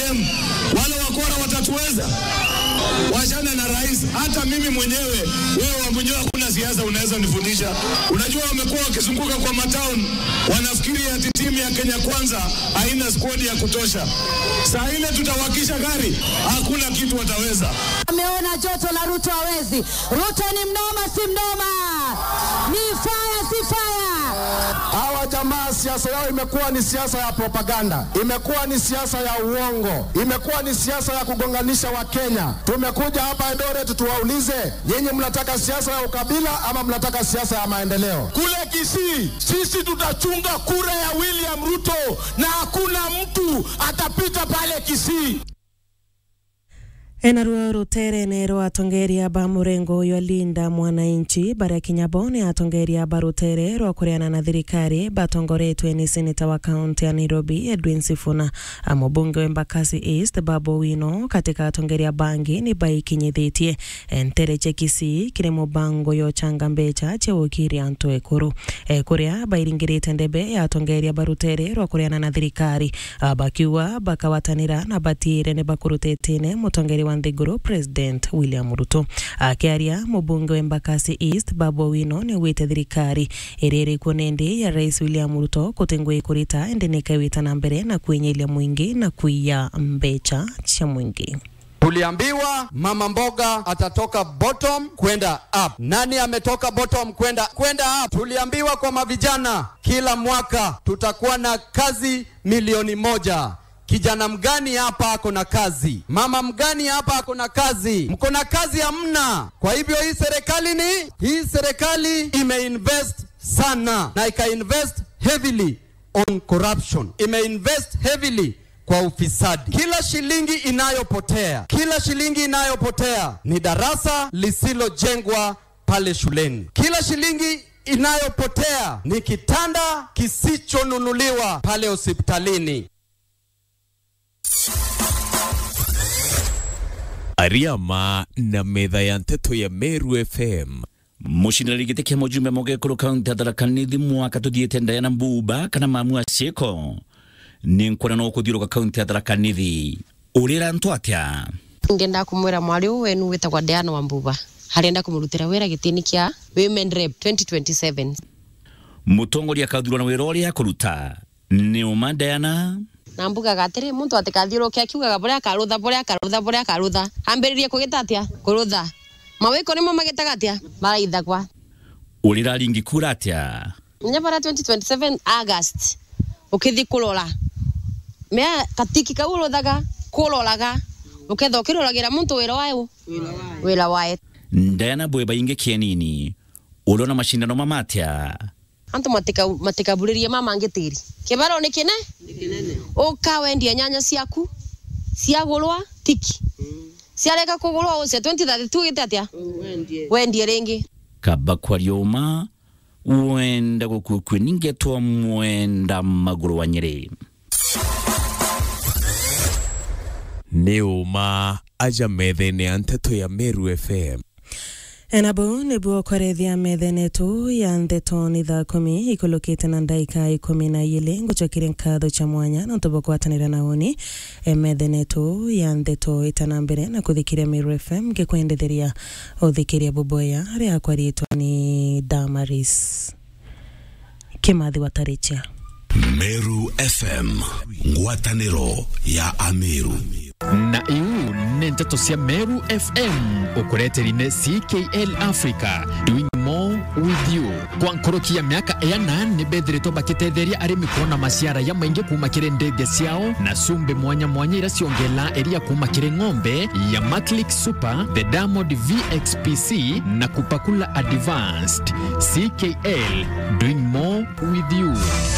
ODM, wale wakora watatuweza? Wachana na rais. Hata mimi mwenyewe, wewe wa mwenyewe, hakuna siasa unaweza nifundisha. Unajua, wamekuwa wakizunguka kwa matown, wanafikiri ati timu ya Kenya Kwanza haina squad ya kutosha. Saa ile tutawakisha gari, hakuna kitu wataweza. Ameona joto la Ruto hawezi. Ruto ni mnoma, si mnoma, ni fire, si fire. Hawa jamaa siasa yao imekuwa ni siasa ya propaganda, imekuwa ni siasa ya uongo, imekuwa ni siasa ya kugonganisha Wakenya. Tumekuja hapa Eldoret tuwaulize, nyinyi mnataka siasa ya ukabila ama mnataka siasa ya maendeleo? Kule Kisii sisi tutachunga kura ya William Ruto na hakuna mtu atapita pale Kisii. enaruo ruterene rwa atongeria ba murengo uyu alinda mwananchi baria kinyabone atongeria ba rutere rwa kuriana na thirikari batongoretwe ni seneta wa kaunti ya Nairobi Edwin Sifuna mubunge wa Embakasi East Babu Wino katika atongeria bangi ni baikinyithitie entere che Kisii kiri mubango yo changa mbecha cheukiria antu ekuru ekuria bairingirite ndebe ya atongeria ba rutere rwa kuriana na thirikari bakiuga bakawatanira na batire ni bakurutetine mutongeri wa Nthiguru President William Ruto akiaria mubunge wa Embakasi East Babu Owino ni wite thirikari iriri kunendi ya Rais William Ruto kutengwe kurita endeneka wita na mbere na kuinyilia mwingi na kuiya mbecha cha mwingi Tuliambiwa mama mboga atatoka bottom kwenda up. Nani ametoka bottom kwenda kwenda up? Tuliambiwa kwa mavijana, kila mwaka tutakuwa na kazi milioni moja. Kijana mgani hapa ako na kazi? Mama mgani hapa ako na kazi? Mko na kazi hamna. Kwa hivyo hii serikali ni hii serikali imeinvest sana na ikainvest heavily on corruption, imeinvest heavily kwa ufisadi. Kila shilingi inayopotea, kila shilingi inayopotea ni darasa lisilojengwa pale shuleni. Kila shilingi inayopotea ni kitanda kisichonunuliwa pale hospitalini. Ariama na metha ya nteto ya Meru FM mucindanä gä tä kä mojumbe mogekå rå kaunti atharakanithi mwaka tå thiä te ndayana mbuba kana mamu aciäko nä nkuona no kå thiå rå ka kaunti atharakanithi å rä ra ntå atä ngenda kumwira mwari uyu wenu witagwa Diana Wambuba harenda kumurutira wira gitini kia Women Rep 2027 mutongoria akathurana wä ra å rä a akå ruta nä å ma ndayana na mbugaga atiri muntu atikathiurukia akiugaga buria akarutha buria akarutha buria akarutha ambiririe kugita atia kurutha mawiko nimo magitaga atia maraithagwa å rä ra ringä kura atä a nya bara 2027 August ukithi kurora mea katiki kau uruthaga kuroraga uketha ukiroragĩra muntu wĩra wayo wĩra wae ndayana bwe baingä kie nini å rä ona macindano mamatä a antu matikaburirie mama ngitiri kibaro ni kine uka wendia nyanya ciaku ciagurwa tiki ciareka kugurwa uce 2032 gite atia wendie ringi kaba kwaria uma wenda gå kue kue ningetwa mwenda magå rå wa nyä rä nä å ma aja methene ya nteto ya Meru FM enabo nĩguo kwarethia methenetu ya ndeto ni thaa kumi ikulukite na ndaika ikumi na igili ngucokeria nkatho cha mwanya na ntubo kwatanira na uni methenetu ya ndeto itana mbere na kuthikiria Meru FM ngikwendetheria uthikiria buboya ria kwaritwa ni Damaris Kimathi Watarichia Meru FM ngwatanĩro ya Ameru na iu nĩ ndeto cia Meru FM ukureterine CKL Africa doing more with you kwa nkorokia miaka ena nĩ bethiritwo bakitetheria arĩmi kuona maciara ya maingĩ kuma kĩrĩ ndege ciao na cumbi mwanya mwanya ira ciongela iria kuma kĩrĩ ng'ombe ya Maclick Super the Diamond VXPC na kupakula advanced CKL doing more with you